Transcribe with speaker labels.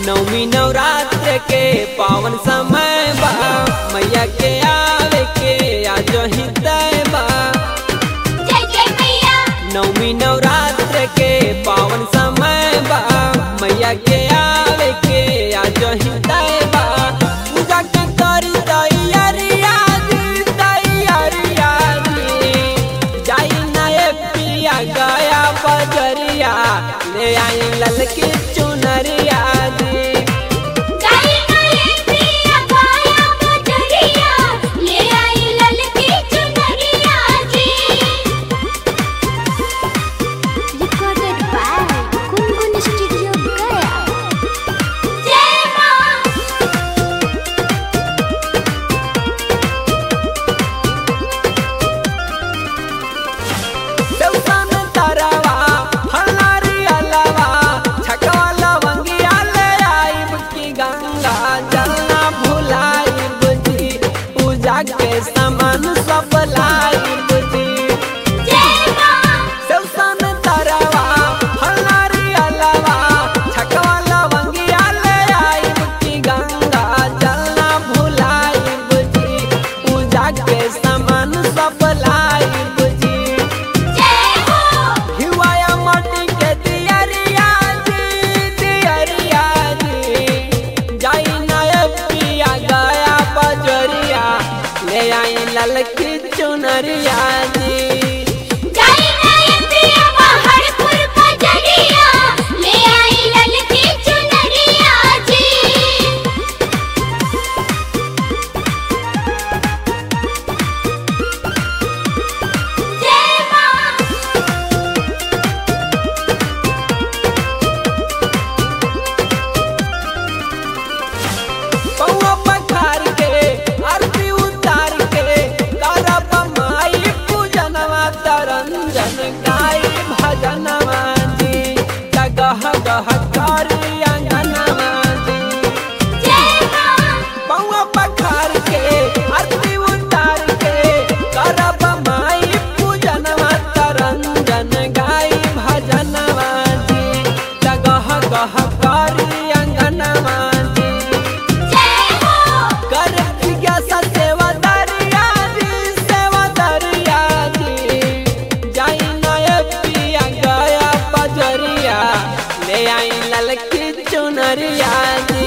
Speaker 1: नवमी नवरात्र के पावन समय बा मैया के आवे के आज ही तय बा
Speaker 2: जय जय मैया
Speaker 1: नवमी नवरात्र के पावन समय बा मैया के आवे के आज ही तय बा पूजा के करी तैयारिया दी तैयारिया दी जाई नए पिया गया बजरिया ले आई ललकी चुनरिया दी
Speaker 2: गाई गाई प्रिया गाया बजरिया ले आई ललकी चुनरिया जी
Speaker 3: Recorded by Gungun Studio Gaya.
Speaker 2: जय मां
Speaker 1: देवसान तरवा हलारी अलवा छकवा लवंगिया ले आइब की गंगा जलना भुलाइब जी पूजा के सामान सब लाइब जी
Speaker 2: जय मां
Speaker 1: देवसान तरवा हलारी अलवा छकवा लवंगिया ले आइब की गंगा जलना भुलाइब जी पूजा के सामान सब लाइब जी
Speaker 2: जय हो
Speaker 1: हिवाया माटी के दियरिया जी दियरिया जी जाई नया पिया गया बजरिया ले आई ललकी चुनरिया जी
Speaker 2: गाई गाई प्रिया पहाड़पुर बजरिया ले आई ललकी चुनरिया जी जय मां
Speaker 1: पौआ पखार के आरती उतार के करब माई पूजनवा तरंजन गाई भजनवा जी गह गह करी अंगनवा जी
Speaker 2: जय मां
Speaker 1: पौआ पखार के आरती उतार के करब माई पूजनवा तरंजन गाई भजनवा जी गह गह करी अंगनवा जी
Speaker 2: जय हो
Speaker 1: कर जिज्ञासा सेवा दरिया जी सेवा दरिया जी जाई नए पिया गया बजरिया ले आई ललकी चुनरिया जी